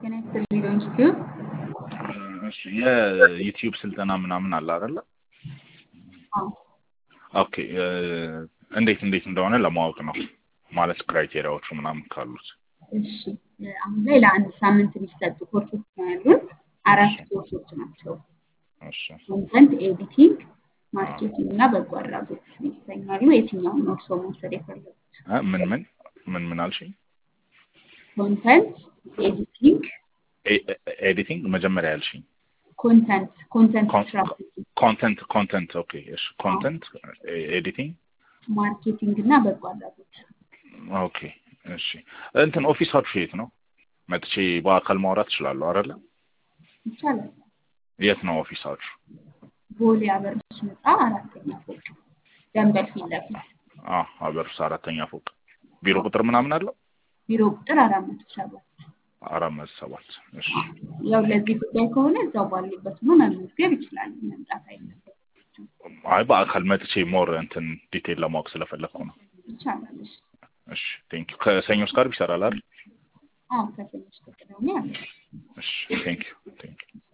ጤና ይስጥልኝ ኢንስቲትዩት እሺ የዩቲዩብ ስልጠና ምናምን አለ አይደለ? አዎ ኦኬ እንዴት እንዴት እንደሆነ ለማወቅ ነው ማለት ክራይቴሪያዎቹ ምናምን ካሉት። እሺ አሁን ላይ ለአንድ ሳምንት የሚሰጡ ኮርሶች ነው ያሉን። አራት ኮርሶች ናቸው። እሺ ኮንተንት ኤዲቲንግ፣ ማርኬቲንግ እና በጎ አድራጎት ይሰኛሉ። የትኛውን ነው እርስዎ መውሰድ የፈለጉት? እ ምን ምን ምን ምን አልሽኝ? ኮንተንት ኤዲቲንግ፣ ኤ- ኤ- ኤዲቲንግ መጀመሪያ ያልሽኝ ኮንተንት ኮንተንት ኮን- ስትራቴጂ፣ ኮንተንት ኮንተንት ኦኬ እሺ ኮንተንት ኤዲቲንግ ማርኬቲንግ እና በጎ አድራጎት። ኦኬ እሺ እንትን ኦፊሳችሁ የት ነው? መጥቼ በአካል ማውራት እችላለሁ አይደለ? ይቻላል። የት ነው ኦፊሳችሁ? ቦሌ አበርሽ ህንፃ አራተኛ ፎቅ ደንበል ፊት ለፊት አ አበርስ አራተኛ ፎቅ ቢሮ ቁጥር ምናምን አለው? ቢሮ ቁጥር አራት መቶ ሰባት አራት መቶ ሰባት እሺ ያው ለዚህ ጉዳይ ከሆነ እዛው ባሉበት ሆኖ መመዝገብ ይችላሉ። መምጣት አይነበረም አይ በአካል መጥቼ ሞር እንትን ዲቴል ለማወቅ ስለፈለግኩ ነው። ይቻላል። እሺ እሺ ቴንክ ዩ ከሰኞ እስከ ዓርብ ይሰራል አይደል? አዎ ከሰኞ እስከ ቅዳሜ አለ። እሺ ቴንክ ዩ ቴንክ ዩ